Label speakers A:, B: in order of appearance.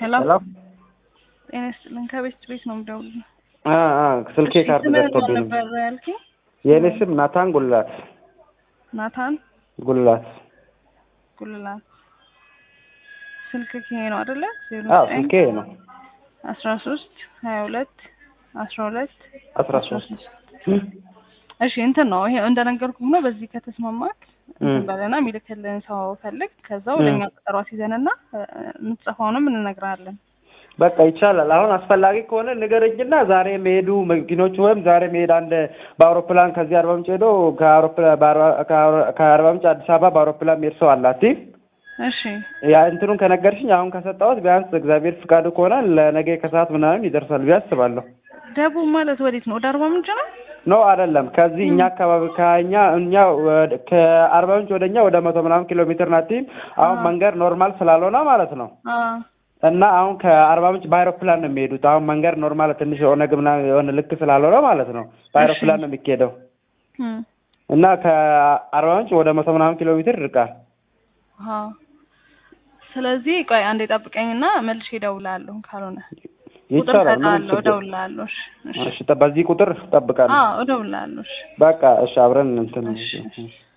A: ሄሎ
B: ሄሎ
A: ጤና ይስጥልን። ከቤት ቤት ነው የምደውልልህ።
B: አ አ ስልኬ
A: እሺ፣
B: ካርድ
A: ስምህን
B: ዘግቶብኝ
A: ማን
B: ነው።
A: ነበር ያልከኝ?
B: የእኔ ስም ናታን ጉልላት
A: ናታን
B: ጉልላት።
A: ጉልላት። ስልክ ይሄ ነው አይደለ? ዜሮ
B: አዎ
A: ዘጠኝ
B: ስልኬ ነው።
A: አስራ ሶስት ሀያ ሁለት አስራ ሁለት
B: አስራ ሶስት
A: እሺ እንትን ነው ይሄ እንደነገርኩህ ነው። በዚህ ከተስማማክ እንትን
B: እም።
A: በለና የሚልክልህን ሰው ፈልግ። ከዛ ወደ እኛ ቀጠሮ ሲዘንና የምትጽፈውንም እንነግርሃለን።
B: በቃ ይቻላል። አሁን አስፈላጊ ከሆነ ንገረኝና ዛሬ የሚሄዱ መኪኖች ወይም ዛሬ መሄድ አንድ በአውሮፕላን ከዚህ አርባ ምንጭ ሄዶ ከአውሮፕላን በአርባ- ከአውሮ- ከአርባ ምንጭ አዲስ አበባ በአውሮፕላን መሄድ ሰው አላት።
A: እሺ
B: ያ እንትኑን ከነገርሽኝ አሁን ከሰጠሁት ቢያንስ እግዚአብሔር ፍቃዱ ከሆነ ለነገ ከሰዓት ምናምን ይደርሳል ብዬ አስባለሁ።
A: ደቡብ ማለት ወዴት ነው? ወደ አርባ ምንጭ ነው?
B: ኖ አይደለም። ከዚህ እኛ አካባቢ ከኛ እኛ ወደ- ከአርባ ምንጭ ወደ እኛ ወደ መቶ ምናምን ኪሎ ሜትር ናት። አሁን
A: አዎ።
B: መንገድ ኖርማል ስላልሆነ ማለት ነው
A: አዎ
B: እና አሁን ከአርባ ምንጭ በአይሮፕላን ነው የሚሄዱት። አሁን መንገድ ኖርማል ትንሽ የሆነ ግምና የሆነ ልክ ስላልሆነ ማለት ነው በአይሮፕላን ነው የሚካሄደው
A: እም።
B: እና ከአርባ ምንጭ ወደ መቶ ምናምን ኪሎ ሜትር ይርቃል።
A: አዎ ስለዚህ ቆይ አንዴ ጠብቀኝና መልሼ እደውልልሃለሁ። ካልሆነ ቁጥር
B: ይቻላል። ምንም
A: እሰጥሃለሁ፣
B: ችግር
A: እደውልልሃለሁ። እሺ እሺ
B: እሺ፣ በዚህ ቁጥር እጠብቃለሁ።
A: አዎ እደውልልሃለሁ። እሺ
B: በቃ እሺ፣ አብረን እንትን
A: እሺ፣ እሺ።